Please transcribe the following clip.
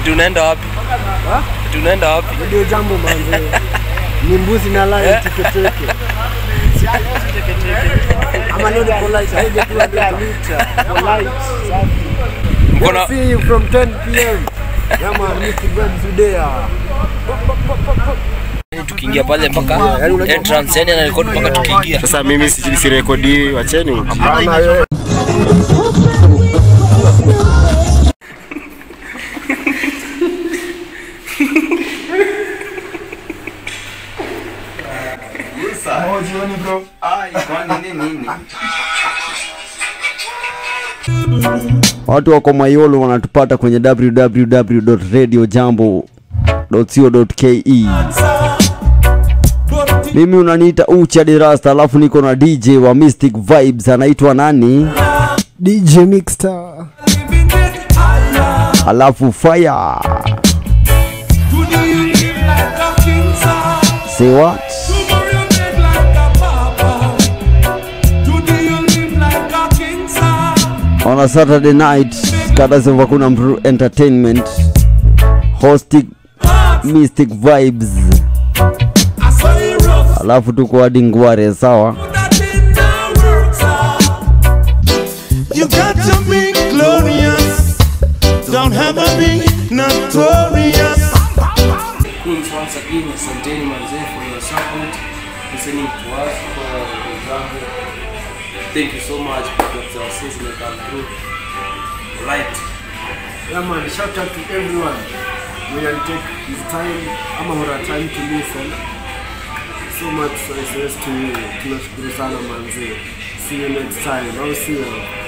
Ati unaenda wapi? Ati unaenda wapi? Ndio jambo manze. Ni mbuzi na lai teketeke. Ama leo ni polite. Haije tu admita. Polite. Safi. Mko na See you from 10 p.m. Yeah man, Mr. Vibes there. tukiingia pale mpaka entrance yani anarekodi mpaka tukiingia. Sasa mimi si- sirekodi, wacheni. Hapana wewe. Watu wako Mayolo wanatupata kwenye www.radiojambo.co.ke. Mimi unaniita Ucha Dirasta, alafu niko na DJ wa Mystic Vibes anaitwa nani? DJ Mixstar. Alafu Fire. Say what? On a Saturday night, Katazi of Hakuna Mru Entertainment hosting Mystic Vibes. Alafu tuko hadi Ngware, sawa? You got to be glorious. Don't have to be notorious. Queens once again, asanteni manzee for your support, listening to us for example. Thank you so much because our season will come through. Right. Yeah man, shout out to everyone. We will take his time, ama hora time to listen. So much success to you. Tunashukuru sana manze. See you next time. Au sio?